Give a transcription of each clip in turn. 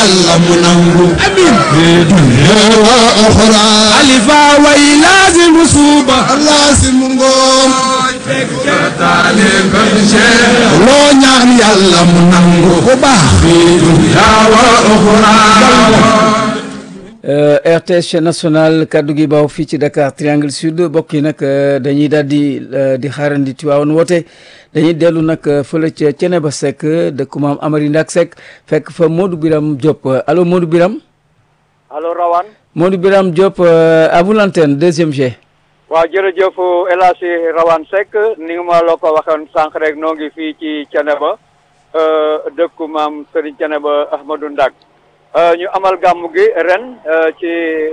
yàlla mu nangu amin fi dunya wa uxra alifa way laazimu suuba laazimu ngoom loo ñaan yàlla mu nangu bu baax fi dunya wa uxra RTS chaîne nationale kaddu gi baaw fii ci Dakar Triangle Sud bokk yi nag dañuy daal di di xaarandi Tiwaawan woote dañuy dellu nag fële ca Ceneba Seck dëkku maam Amary Ndak Seck fekk fa Modou Biram Diop allo Modou Biram allo Rawane. Modou Biram Diop à vous l'antenne deuxième G. waaw jërëjëf El Hadji Rawane Seck ni nga ma la ko waxoon sànq rek noo ngi fii ci Ceneba dëkku maam Serigne Ceneba Ahmadou Ndak ñu amal gàmmu gi ren ci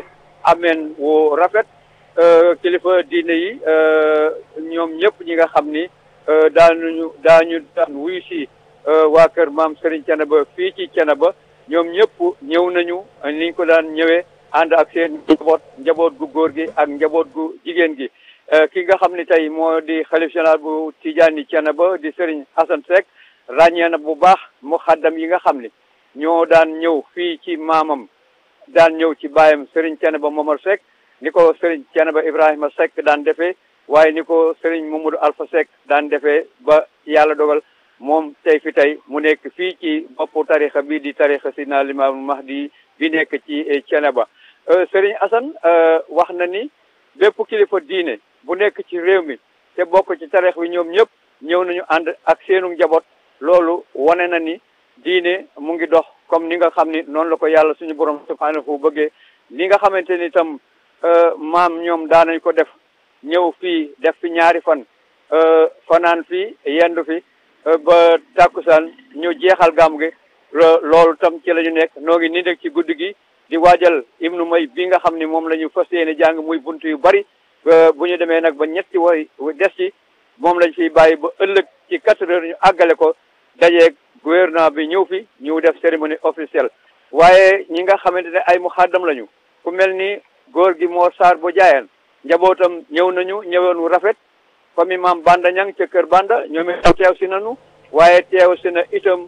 ameen wu rafet kilifa diine yi ñoom ñëpp ñi nga xam ni daanuñu daañu daan wuyu si waa kër maam Serigne Ceneba fii ci Ceneba ñoom ñëpp ñëw nañu niñ ko daan ñëwee ànd ak seen njaboot njaboot gu góor gi ak njaboot gu jigéen gi ki nga xam ni tey moo di xalif général bu Tijaani Ceneba di Serigne Assane Seck ràññee na bu baax mu xaddam yi nga xam ni ñoo daan ñëw fii ci maamam daan ñëw ci baayam Serigne Ceneba Momar Seck ni ko Serigne Ceneba Ibrahima Seck daan defee waaye ni ko Serigne Mamadou Alpha Seck daan defee ba yàlla dogal moom tey fi tey mu nekk fii ci boppu tarixa bii di tarixa Sidina Limaamu Mahdi bi nekk ci Ceneba Serigne Assane wax na ni bépp kilifa diine bu nekk ci réew mi te bokk ci tarix bi ñoom ñëpp ñëw nañu ànd ak seenu njaboot loolu wane na ni diine mu ngi dox comme ni nga xam ni noonu la ko yàlla suñu borom subhanahu bëggee li nga xamante ni itam maam ñoom daan nañ ko def ñëw fii def fi ñaari fan fanaan fii yendu fi ba tàkkusaan ñu jeexal gàmm gi loolu tam ci la ñu nekk noo ngi ni nekk ci guddi gi di waajal ibnu may bi nga xam ni moom la ñu fas yéene jàng muy bunt yu bari bu ñu demee nag ba ñetti way des ci moom lañ fiy bàyyi ba ëllëg ci quatre heures ñu àggale ko dajeeg gouvernement bi ñëw fi ñu def cérémonie officielle waaye ñi nga xamante ne ay muxaddam lañu ku mel ni góor gi Mor Sarr bu jaayaan njabootam ñëw nañu ñëwoon wu rafet famille maam Banda ñang ca kër Banda ñoom itam teew si nañu waaye teew si na itam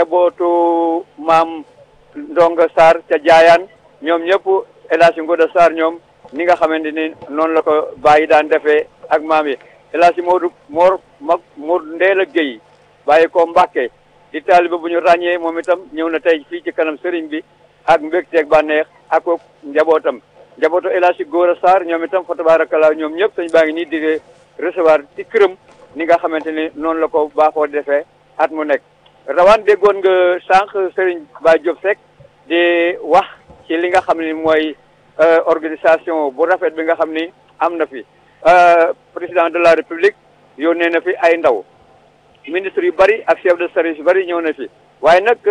njabootu maam Ndonga Sarr ca jaayaan ñoom ñëpp El Hadji Ngoda Sarr ñoom ni nga xamante ni noonu la ko bàyyi daan defee ak maam yi El Hadji Modou Mor mag Modou Ndeela Guèye bàyyi ko Mbàkke di taaliba bu ñu ràññee moom itam ñëw na tey fii ci kanam sëriñ bi ak mbégteeg bànneex ak njabootam njabootu El Hadji Gora Sarr ñoom itam fa tabaarakallaa ñoom ñëpp sañ baa ngi nii di recevoir ci këram ni nga xamante ni noonu la ko baaxoo defee at mu nekk rawaan déggoon nga sànq sëriñ Ba Diop Seck di wax ci li nga xam ni mooy organisation bu rafet bi nga xam ni am na fi président de la république yónnee na fi ay ndaw ministre yu bari ak chef de service yu bari ñëw na fi waaye nag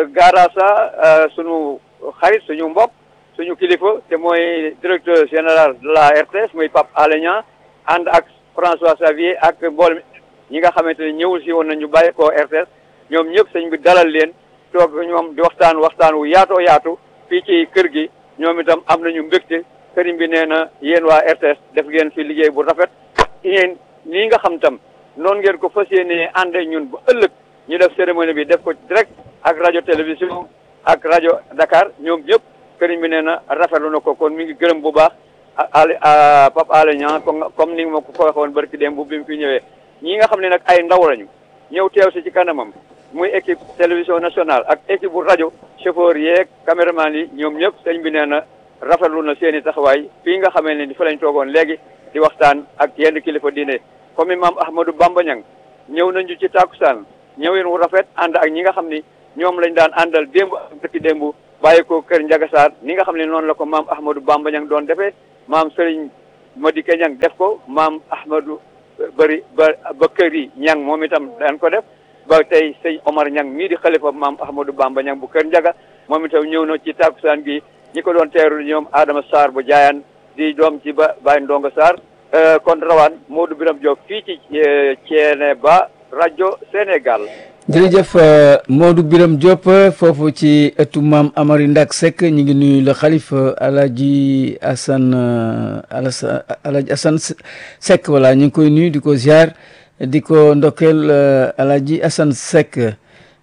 gaaraasa suñu xarit suñu mbokk suñu kilifa te mooy directeur général de la RTS muy Pape Alé Niang ànd ak François Xavier ak mboolem ñi nga xamante ne ñëwul si woon na ñu bàyyi ko RTS ñoom ñëpp sëñ bi dalal leen toog ñoom di waxtaan waxtaan wu yaatoo yaatu fii ci kër gi ñoom itam am nañu mbégte sëriñ bi nee na yéen waa RTS def ngeen fi liggéey bu rafet yéen nii nga xam tam noonu ngeen ko fas yéenee ànd ñun ba ëllëg ñu def cérémonie bi def ko direct ak rajo télévision ak rajo Dakar ñoom ñëpp sëriñ bi nee na rafetlu na ko kon mi ngi gërëm bu baax Ali Pape Alé Niang comme ni ma ko ko waxoon barki démb bu bi mu fi ñëwee ñii nga xam ne nag ay ndaw lañu ñëw teew si ci kanamam muy équipe télévision nationale ak équipe bu rajo chauffeur yeeg caméraman yi ñoom ñëpp sëñ bi nee na rafetlu na seen i taxawaay fii nga xamee ne di fa lañ toogoon léegi di waxtaan ak yenn kilifa diine comme imam Ahmadou Bamba Niang ñëw nañu ci tàkkusaan ñëwin wu rafet ànd ak ñi nga xam ni ñoom lañ daan àndal démb ak dëkki démb bàyyi ko kër Ndiaga Sarr ni nga xam ne noonu la ko maam Ahmadou Bamba Niang doon defee maam Serigne Madické Niang def ko maam Ahmadou bëri ba Bakary Niang moom itam daan ko def ba tey sëñ Omar Niang mii di xalifa maam Ahmadou Bamba Niang bu kër Ndiaga moom itam ñëw na ci tàkkusaan gi ñi ko doon teeru ñoom Adama Sarr bu jaayaan di doom ci ba Baye Ndonga Sarr kon rawaan Modou Biram Diop fii ci Thiénaba rajo Sénégal jërëjëf Modou Biram Diop foofu ci ëttu maam Amary Ndak Seck ñu ngi nuyu le xalif Alaji Assane Alaji Assane Seck voilà ñu ngi koy nuyu di ko ziar di ko ndokkeel Alaji Assane Seck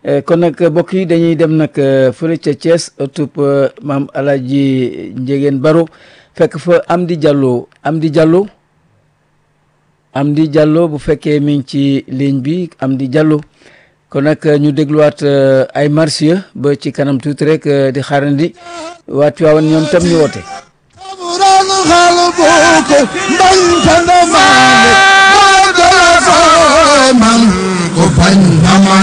kon nag mbokk yi dañuy dem nag fële ca Thiès ëttub maam Alaaji Njegeen Baro fekk fa Amdi Diallo Amdi Diallo Amdi Diallo bu fekkee mi ngi ci ligne bi Amdi Diallo kon nag ñu dégluwaat ay marsiya ba ci kanam tuuti rek di xaarandi waa Tiwaawan ñoom tam ñu woote ran xal boko mbañ tanda maane man ko bañ dama